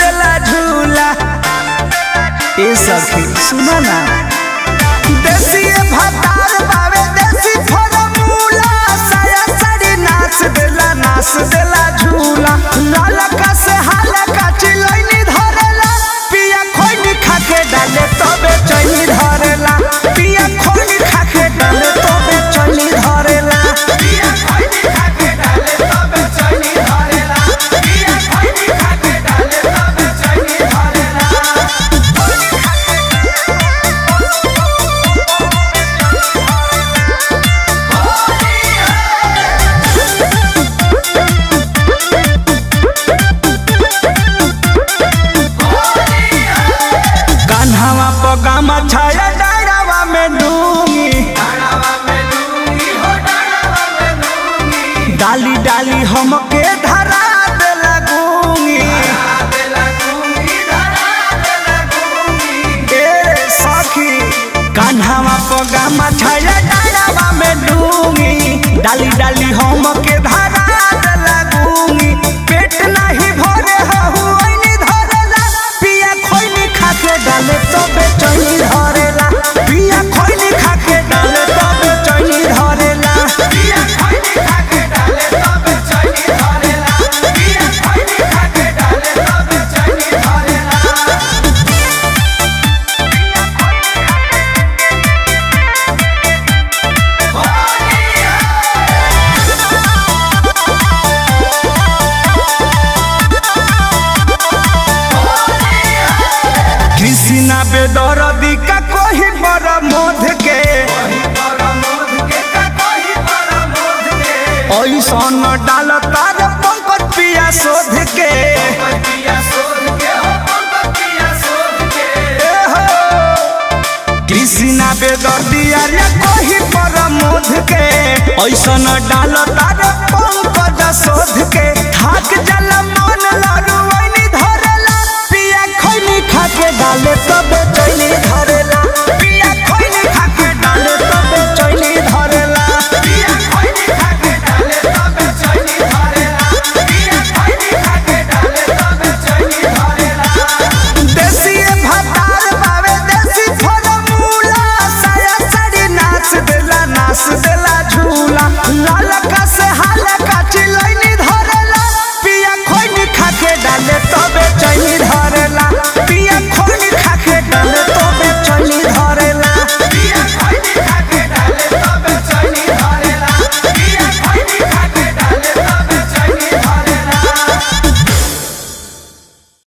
देला झूला ए सखी सुना ना देसी भतार बावे देसी फॉर्मूला साया साड़ी नाच देला नाच देला झूला लालका से हालका चिलैनी धरेला पिया खोइनी खाके डाले तबे चैनी धरेला पिया खोइनी खाके डाले तबे चैनी धरेला पिया खोइनी खाके डाले तबे चैनी धरेला पिया खोइनी खाके डाले तबे चैनी धरेला कान्हावा पगामा छाया डायरावा में डूंगी डाली डाली हमके धरा दे लगूंगी ए सखी कान्हावा पगामा छाया डायरावा में डूंगी डाली डाली हमके धरा दे लगूंगी पेट नहीं भरे हहु ओइनी धरेला पिया खोइनी खाके डाले तबे चैनी धरेला पिया खोइनी खाके डाले तबे चैनी धरेला पिया खोइनी खाके डाले तबे चैनी धरेला पिया खोइनी खाके डाले तबे चैनी धरेला कृष्णा बेदरदी का कोही पर मोध के ऐसन डाल तार पंकज पिया शोध के ए हो, कृष्णा बेदर्दी अरे कोही पर मोध के ऐसन डाल तार पंकज शोध के थाक जल मन लड़ुआ